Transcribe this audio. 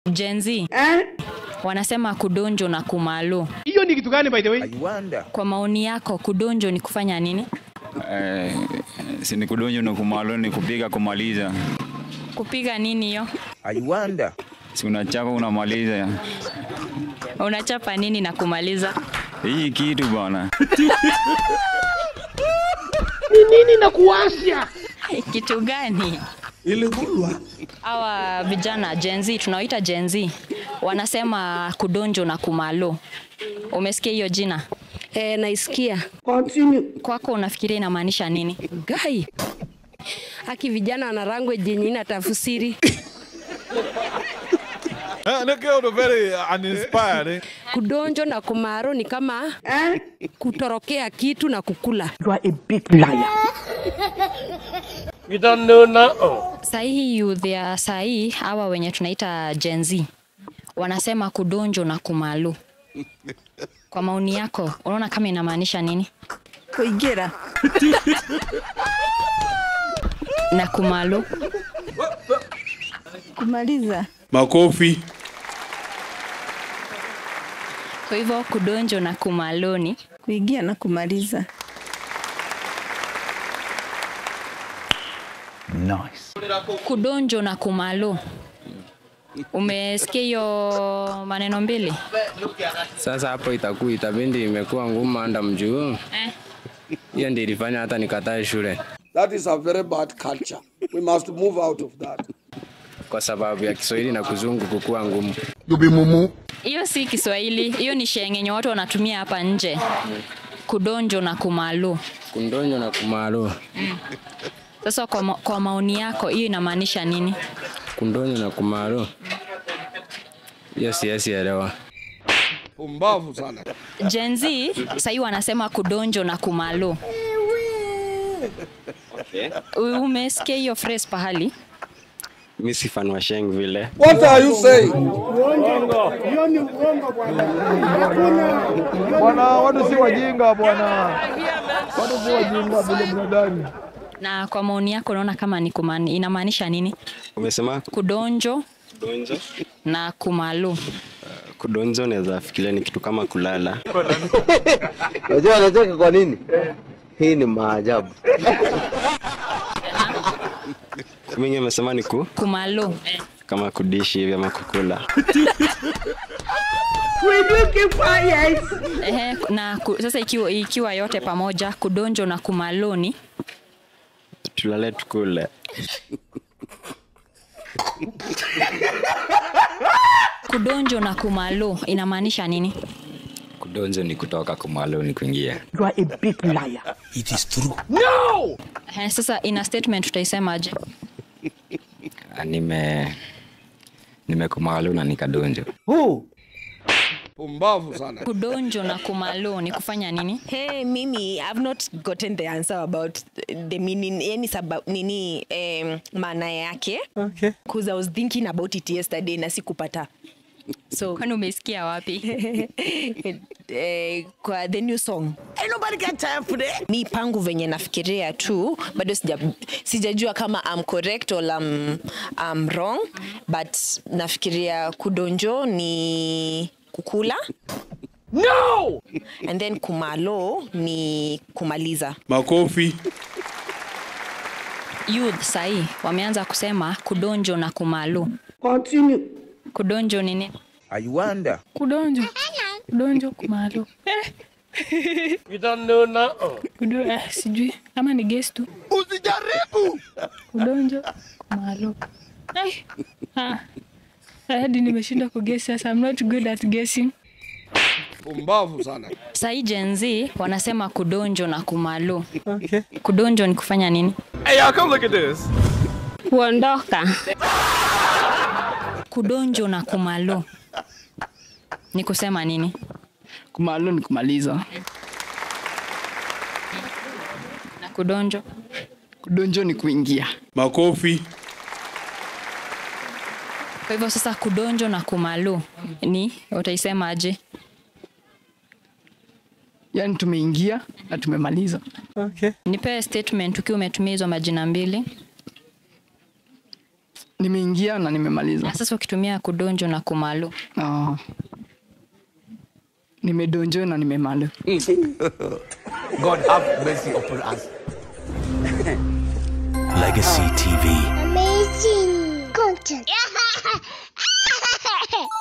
Gen Z wanasema kudonjo na kumalo. hiyo ni kitu gani by the way Kwa maoni yako, kudonjo ni kufanya nini? Eh, si ni kudonjo na kumalo ni kupiga kumaliza. Kupiga nini hiyo? Si unachapa unamaliza. Unachapa nini na kumaliza? Hii kitu bwana. nini na kuwasha Kitu gani? Hawa vijana Gen Z tunaoita Gen Z wanasema kudonjo na kumalo. Umesikia hiyo jina? Eh, naisikia Kwako unafikiria inamaanisha nini? gai haki vijana wana language yenye ina tafsiri Uh, look out, very uninspired. Eh? kudonjo na kumaro ni kama kutorokea kitu na kukula Sahihi youth ya sahii hawa wenye tunaita Gen Z wanasema kudonjo na kumalo. Kwa maoni yako, unaona kama inamaanisha nini? kuingira Na kumalo kumaliza Makofi. kwa hivyo kudonjo na kumalo ni kuingia na kumaliza kudonjo na kumalo. Umesikia hiyo maneno mbili? Sasa hapo itakuwa itabindi imekuwa ngumu anda mjuu. Eh. Hiyo ndio ilifanya hata nikatae shule That is a very bad culture. We must move out of that. kwa sababu ya Kiswahili na kuzungu kukuwa ngumu. Hiyo si Kiswahili, hiyo ni shengenye watu wanatumia hapa nje. Kudonjo na kumalo. Kundonyo na kumalo. Sasa kwa, ma kwa maoni yako hiyo inamaanisha nini? Kundonyo na kumalo. Hiyo siwezi elewa. Pumbavu sana. Gen Z sahii wanasema kudonjo na kumalo. U- Umesikia hiyo phrase pahali? Mimi si fan wa Sheng vile. What are you saying? Bwana, watu si wajinga bwana. Watu si wajinga vile mnadhani. Na kwa maoni yako unaona kama ni kumani, inamaanisha nini? Umesema Kudonjo kudonjo? na kumalo. Kudonjo naweza fikiria ni kitu kama kulala. Unajua anacheka kwa nini? Hii ni maajabu. Mimi nimesema ni ku Kumalo. kama kudishi hivi ama kukula. Ehe, na ku, sasa ikiwa, ikiwa yote pamoja kudonjo na kumaloni Tulale tukule. kudonjo na kumalo inamaanisha nini? Kudonjo ni kutoka kumalo ni kuingia. Ehe, sasa ina statement tutaisemaje? Ah, Nime nimekumalo na nikadonjo. Pumbavu sana. Kudonjo na kumalo ni kufanya nini? Hey, mimi I've not gotten the answer about the meaning yani sababu nini um, maana yake okay. because I was thinking about it yesterday na sikupata so Kwani umesikia wapi? eh, kwa the new song Ain't nobody got time for that. mi pangu venye nafikiria tu bado sija, sijajua kama I'm correct or I'm, I'm wrong but nafikiria kudonjo ni kukula no and then kumalo ni kumaliza Makofi. Youth sahii wameanza kusema kudonjo na kumalo. Kudonjo ni nini? kudonjo kudonjo kumalo you don't know now Kudo, eh, sijui kama ni guess tu Usijaribu. kudonjo kumalo Ai, ah. hadi nimeshindwa kuguess sasa I'm not good at guessing Pumbavu sana. Sahii Gen Z wanasema kudonjo na kumalo. Okay. Kudonjo ni kufanya nini? Hey, y'all, come look at this. kuondoka Kudonjo na kumalo ni kusema nini? kumalo ni kumaliza Na kudonjo kudonjo ni kuingia Makofi. Kwa hivyo sasa kudonjo na kumalo ni utaisemaje? yaani tumeingia na tumemaliza Okay. Nipe statement ukiwa umetumia hizo majina mbili. nimeingia na nimemaliza. Na sasa ukitumia kudonjo na kumalu. Ah. Nimedonjo na nimemalu. God have mercy upon us. Legacy TV. Amazing content.